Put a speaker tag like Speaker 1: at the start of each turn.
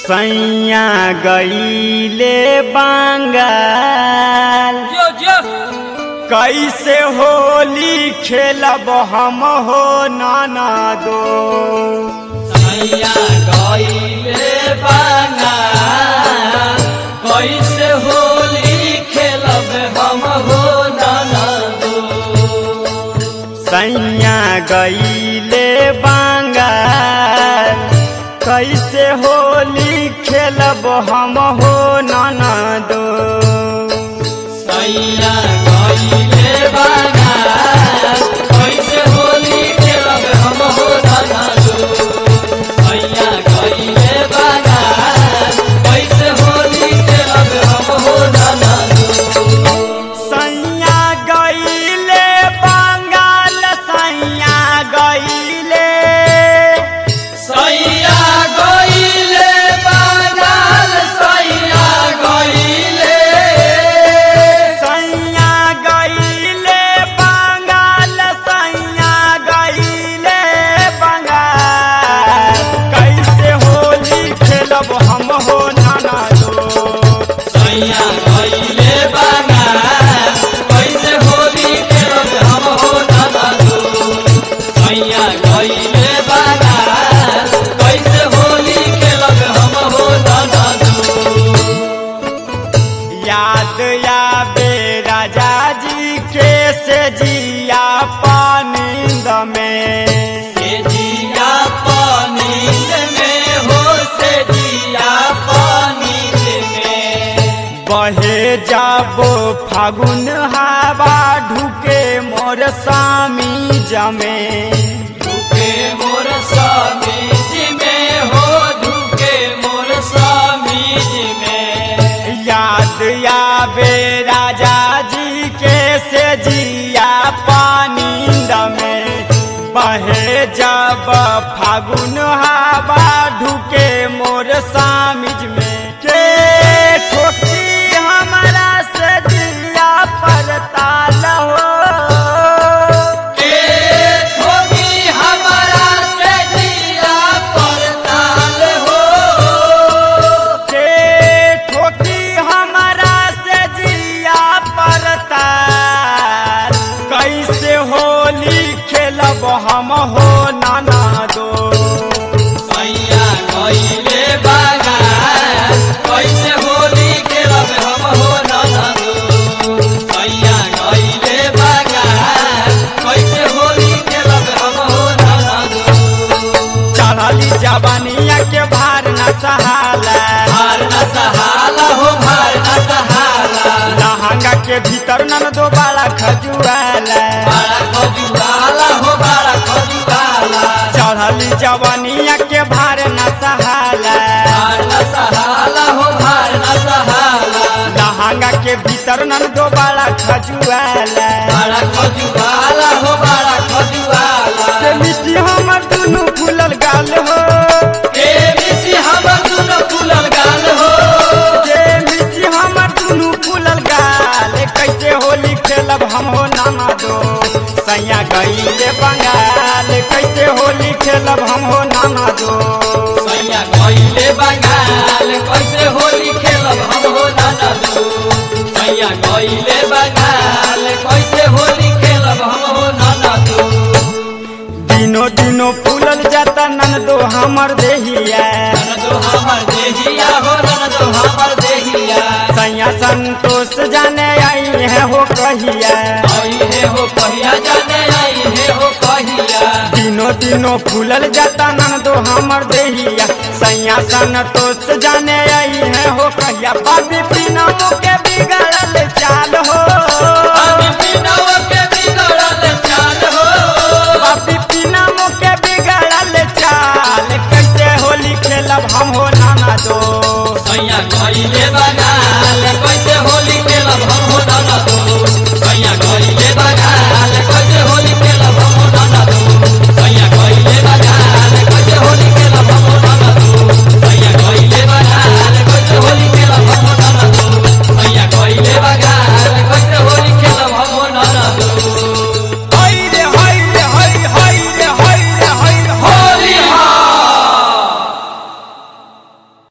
Speaker 1: सैया गईले बांगाल
Speaker 2: जो जो
Speaker 1: कैसे होली खेलब हम हो नाना दो
Speaker 2: सैया गईले बांगाल कैसे होली खेलब हम हो नाना दो
Speaker 1: सैया गईले बांगाल कैसे होली खेलब हम हो नाना दो
Speaker 2: सैया गईले बांगाल कैसे होली खेलब हम हो नाना दो सैया गईले बांगाल कैसे होली खेलब हम हो नाना दो
Speaker 1: सैया गईले बांगाल सैया गईले
Speaker 2: सैया गईले बांगाल सैया गईले
Speaker 1: सैया गईले बंगाल सैया गईले बंगाल कैसे होली खेलब हम हो नाना दो
Speaker 2: सैया गईले बांगाल कैसे होली खेलब हम हो नाना दो सैया गईले बांगाल कैसे होली खेलब हम हो नाना दो
Speaker 1: याद आवे राजा जी के से जिया पानिंद में
Speaker 2: से जिया पानी में हो से जिया पानी में
Speaker 1: बहे जाबो फागुन हवा ढुके मोर स्वामी जमे
Speaker 2: ढुके मोर स्वामी जी में हो ढुके मोर स्वामी जी में
Speaker 1: याद आवे राजा जी के से जिया पानिंद में बहे जब फागुन हवा ढुके मोर सामिज में के ठोकी हमारा से जिया पर ताल हो
Speaker 2: के ठोकी हमारा से जिया पर ताल हो
Speaker 1: के ठोकी हमारा से जिया पर ताल कैसे होली खेलब हम हो नाना दो
Speaker 2: सैया गईले बागान कैसे होली खेलब हम हो नाना दो सैया गईले बागान कैसे होली खेलब हम हो नाना दो
Speaker 1: चढ़ली जवानिया के भार न सहाला
Speaker 2: भार न सहाला हो भार न सहाला
Speaker 1: लहंगा के भीतर नन दो बाला खजुआला
Speaker 2: बड़ा खजुआला हो बड़ा खजुआला
Speaker 1: चढ़ली जवानिया के भार न सहाला
Speaker 2: भार न सहाला हो भार न सहाला
Speaker 1: लहंगा के भीतर नन दो बाला खजुआला
Speaker 2: बड़ा खजुआला हो बड़ा खजुआला
Speaker 1: के मिट्टी हमर दुनू फूलल गाल हो
Speaker 2: के मिसी हमर दुनो फूलल गाल हो
Speaker 1: के मिट्टी हमर दुनू फूलल गाल कैसे होली खेलब हम हो नाना दो सैया गईले बंगाल कैसे होली खेलब हम हो नाना दो
Speaker 2: सैया गईले बंगाल कैसे होली खेलब हम हो नाना दो सैया गईले बंगाल कैसे होली खेलब हम हो नाना दो
Speaker 1: दिनो दिनो फूलल जाता नन दो हमर देहिया
Speaker 2: रन दो हमर देहिया हो रन दो हमर देहिया
Speaker 1: सैया संतोष जाने आई है हो कहिया
Speaker 2: आई है हो कहिया जाने आई है हो कहिया
Speaker 1: दिनो दिनो फूलल जाता नन दो हमर देहिया सैया संतोष जाने आई है हो कहिया बाबी बिना मुके